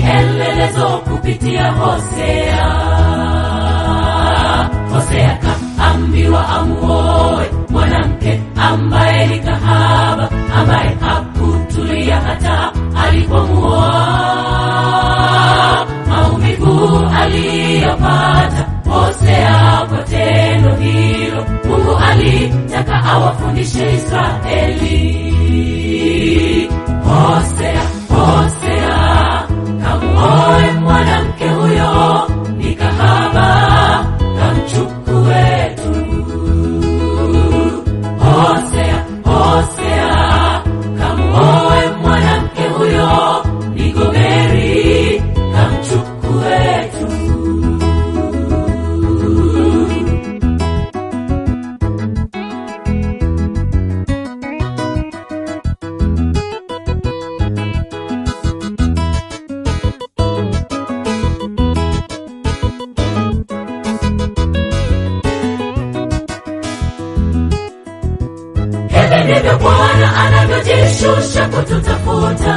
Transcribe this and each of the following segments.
kielelezo kupitia Hosea. Hosea kaambiwa amuoe mwanamke ambaye ni kahaba, ambaye hakutulia hata alipomuoa. Maumivu aliyopata Hosea kwa tendo hilo, Mungu alitaka awafundishe Israeli. Hosea, Hosea, kamuoe mwanamke huyo ni kahaba, kamchukue tu. Hosea, Hosea, kamuoe mwanamke huyo ni Gomeri, kamchukue tu. Hivi ndivyo Bwana anavyojishusha kututafuta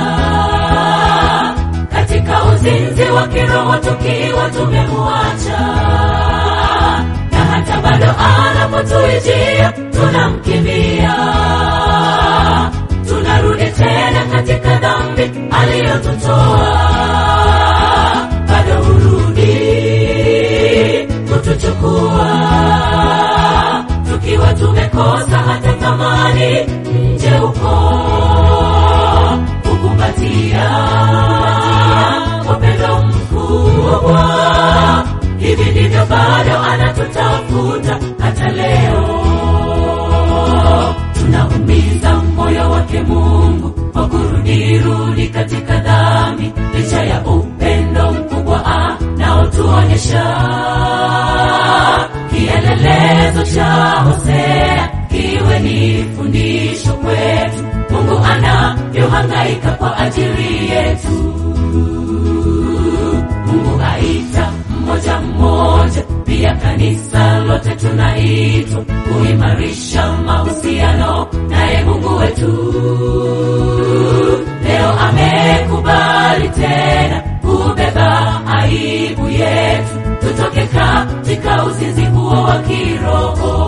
katika uzinzi wa kiroho, tukiwa tumemuacha, na hata bado anapotuijia tunamkimbia, tunarudi tena katika dhambi aliyotutoa, bado hurudi kutuchukua tukiwa tumekosa hata thamani nje huko kukumbatia upendo mkubwa. Hivi ndivyo bado anatutafuta hata leo, tunaumiza moyo wake Mungu kwa kurudirudi katika dhambi, licha ya upendo mkubwa anaotuonyesha kielelezo cha Hosea kiwe ni fundisho kwetu. Mungu anavyohangaika kwa ajili yetu. Mungu aita mmoja mmoja, pia kanisa lote tunaitwa kuimarisha mahusiano naye Mungu wetu. Leo amekubali tena kubeba aibu yetu, tutoke katika uzinzi huo wa kiroho.